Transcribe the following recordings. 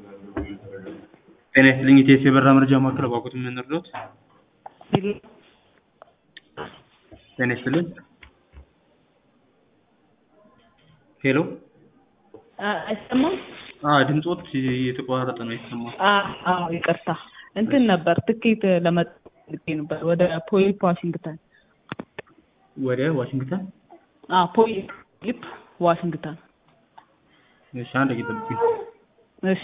ጤና ይስጥልኝ የኢቲኤስ የበረራ መረጃ ማዕከል እባክዎት ምን ልርዳዎት? ጤና ይስጥልኝ ሄሎ አይሰማም? አዎ ድምፅዎት እየተቋረጠ ነው አይሰማም። አዎ ይቅርታ እንትን ነበር ትኬት ለመጠየቅ ነበር ወደ ፖሊፕ ዋሽንግተን። ወደ ዋሽንግተን? አዎ ፖሊፕ ዋሽንግተን። እሺ አንድ ደቂቃ ጠብቁኝ። እሺ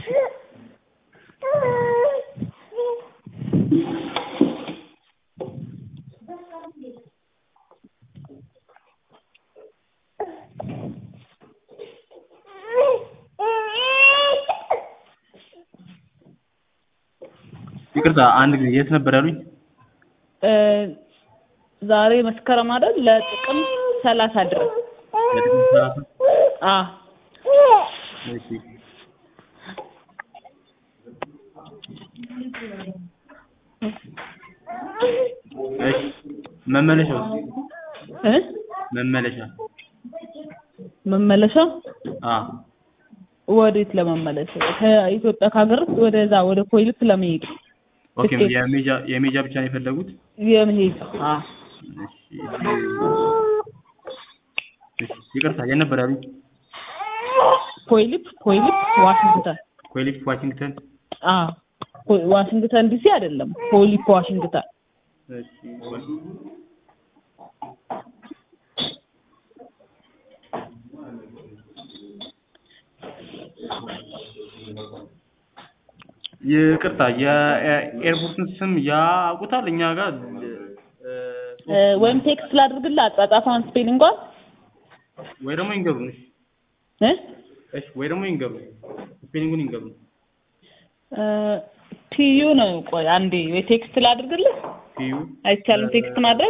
ይቅርታ አንድ ጊዜ የት ነበር ያሉኝ? ዛሬ መስከረም አይደል? ለጥቅምት ሰላሳ ድረስ ለጥቅምት ሰላሳ አዎ እሺ እሺ መመለሻው እ መመለሻ መመለሻ አዎ ወዴት ለመመለስ ከኢትዮጵያ ከሀገር ውስጥ ወደዛ ወደ ፖሊፕ ለመሄድ ኦኬ ትኬት። የሜጃ የሜጃ ብቻ ነው የፈለጉት? የመሄድ አዎ እሺ እሺ ይቅርታ የት ነበር ያሉኝ? ፖሊፕ ፖሊፕ ዋሽንግተን ኮሊፕ ዋሽንግተን አዎ ፖ- ዋሽንግተን ዲሲ አይደለም ፖሊፕ ዋሽንግተን እሺ ይቅርታ የኤርፖርቱን ስም ያውቁታል? እኛ ጋር እ፣ እ፣ ወይም ቴክስት ላድርግልህ አጻጻፏን ስፔሊንጓን ወይ ደግሞ ይንገሩን። እሺ እ እሺ ወይ ደግሞ ይንገሩን፣ ስፔሊንጉን ይንገሩን። እ፣ ቲዩ ነው ቆይ አንዴ ወይ ቴክስት ላድርግልህ ፒዩ አይቻልም ቴክስት ማድረግ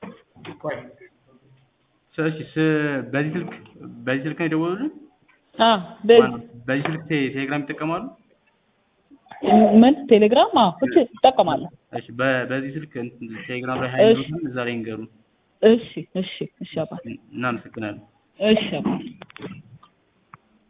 እሺ ስ- በዚህ ስልክ በዚህ ስልክ ነው የደወሉልን? አ በ- ማነው? በዚህ ስልክ ቴ- ቴሌግራም ይጠቀማሉ? ምን ቴሌግራም አዎ እቺ እጠቀማለሁ እሺ በ- በዚህ ስልክ እንትን ቴሌግራም ላይ ሀይ እሺ። ብሎታል፣ እዛ ላይ ይንገሩን። እሺ እሺ እሺ አባት እናመሰግናለን። እሺ አባት